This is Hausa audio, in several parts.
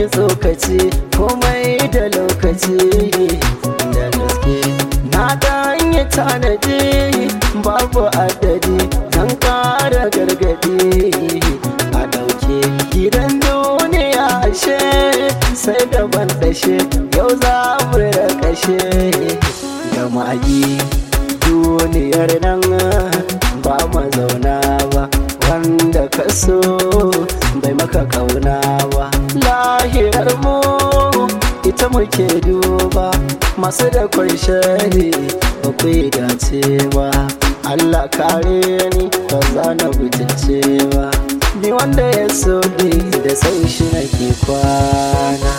yi tsokaci komai da lokaci da gaske na dan yi tanadi babu adadi don kara gargadi a ɗauke gidan duniya ashe sai da ban dashe yau za mu kashe da magi duniyar nan ba ma zauna ba wanda ka so bai maka kauna ba lahirar mu ita muke duba masu da shari ba ku yi dace ba Allah kare ni ba za na butulce ba ni wanda ya so ni da sai shi nake kwana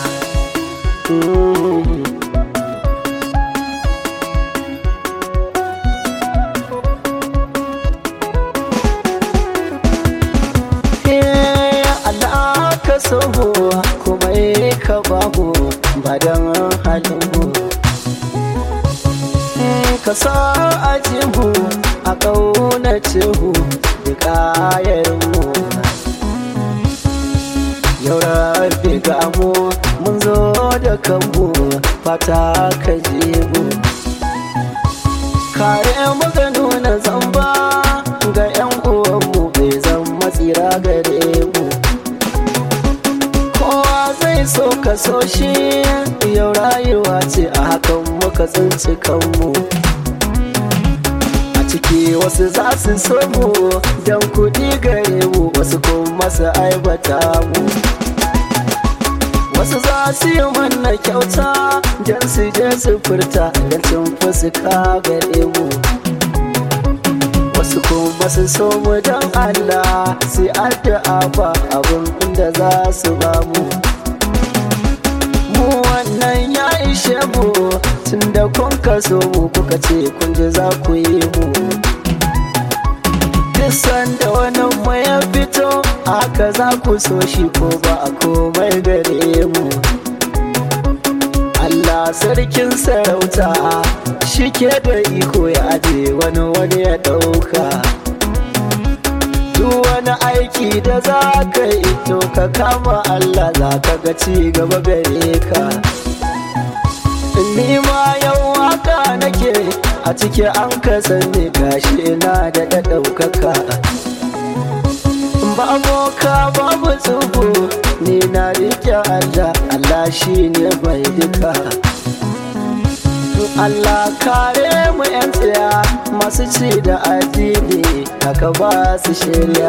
mm. Allah ka so kuma ka babu ba don halin ka sa ajihu a ƙaunace hu da ƙayarmu yau rafi gamu mun zo da kanmu fata ka mu kare muka nuna zamba ga 'yan uwanmu bai zama tsira gare mu kowa zai so ka so shi yau rayuwa ce a hakan muka tsinci kanmu a ciki wasu za su so mu don kuɗi gare mu wasu kuma su aibata mu wasu za su yi mana kyauta don su je su furta don cin fuska gare mu wasu kuma su so mu don Allah sai addu'a ba abin inda za su ba mu mu wannan ya ishe mu tun da kun kaso mu kuka ce kun ji za ku yi mu duk sanda wani mu ya fito haka za ku so shi ko ba a komai gare mu Allah sarkin sarauta shi ke da iko ya aje wani wani ya ɗauka duk wani aiki da za ka yi to ka kama Allah za ka ga ci gaba gare ka ni ma yau haka nake a ciki an ka sani gashi na da da ɗaukaka babu ka babu tsubu ni na rike Allah Allah shi ne mai duka Allah kare mu 'yan tsaya masu ci da addini haka ba su shirya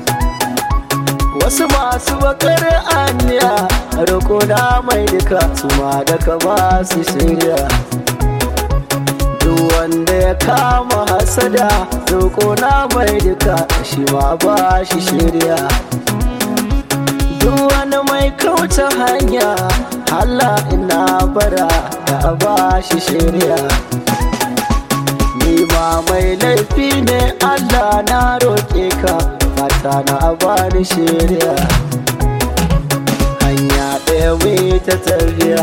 wasu masu bakar aniya roƙo na mai duka su ma daga ba su shirya duk wanda ya kama hasada roƙo na mai duka shi ma ba shi shirya duk wani mai kauce hanya Allah ina bara da ba shi shirya ni ma mai laifi ne Allah na roƙe ka fata na bani shirya hanya ɗaya mai ta tarbiya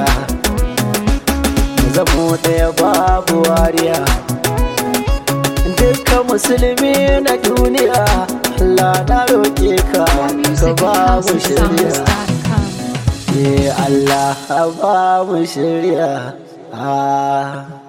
zamo ɗaya babu wariya dukkan musulmi na duniya Allah na roƙe ka ka ba mu shirya musicalhousestars.com. Eh Allah ba mu shirya ah